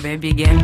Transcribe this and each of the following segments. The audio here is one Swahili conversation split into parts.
baby girl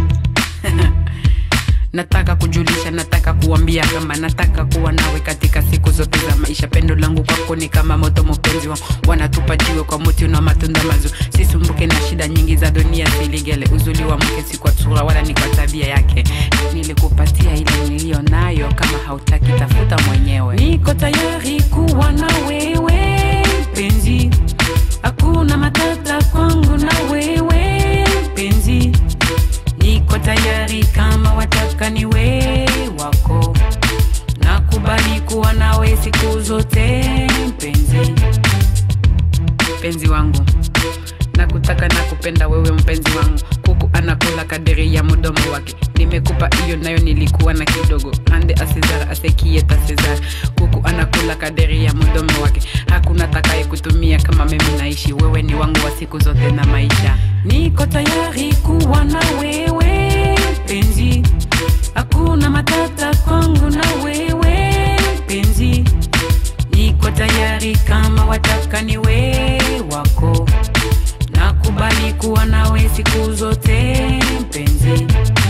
nataka kujulisha nataka kuambia kama nataka kuwa nawe katika siku zote za maisha pendo langu kwako ni kama moto mpenzi wangu wanatupa jiwe kwa muti una matunda mazuri sisumbuke na shida nyingi za dunia siligele uzuli wa mke si kwa sura wala ni kwa tabia yake nilikupatia ile niliyo nayo kama hautaki tafuta mwenyewe niko tayari kuwa na wewe mpenzi hakuna matata kwangu na wewe mpenzi niko tayari kama wataka niwe wako nakubali kuwa nawe siku zote mpenzi mpenzi wangu nakutaka na kupenda wewe mpenzi wangu kuku anakula kadiri ya mdomo wake nimekupa hiyo nayo nilikuwa na kidogo ande asezar asekieta sezar kuku anakula kadiri ya mdomo wake hakuna takaye kutumia kama mimi naishi wewe ni wangu wa siku zote na maisha niko tayari kuwa na wewe mpenzi hakuna matata kwangu na wewe mpenzi niko tayari kama wataka niwe wako nakubali kuwa nawe siku zote mpenzi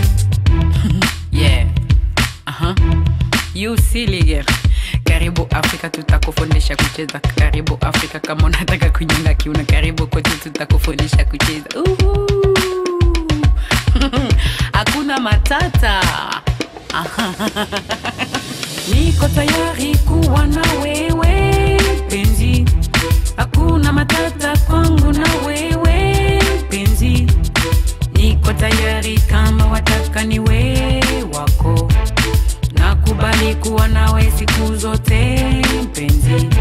yeah. Aha. You silly girl. karibu afrika tutakufundisha kucheza karibu afrika kama unataka kunyonga kiuno karibu kwetu tutakufundisha kucheza Uhu. hakuna matata niko tayari kuwa na wewe penzi hakuna matata kwangu na wewe penzi niko tayari kama wataka niwe wako nakubali kuwa nawe siku zote mpenzi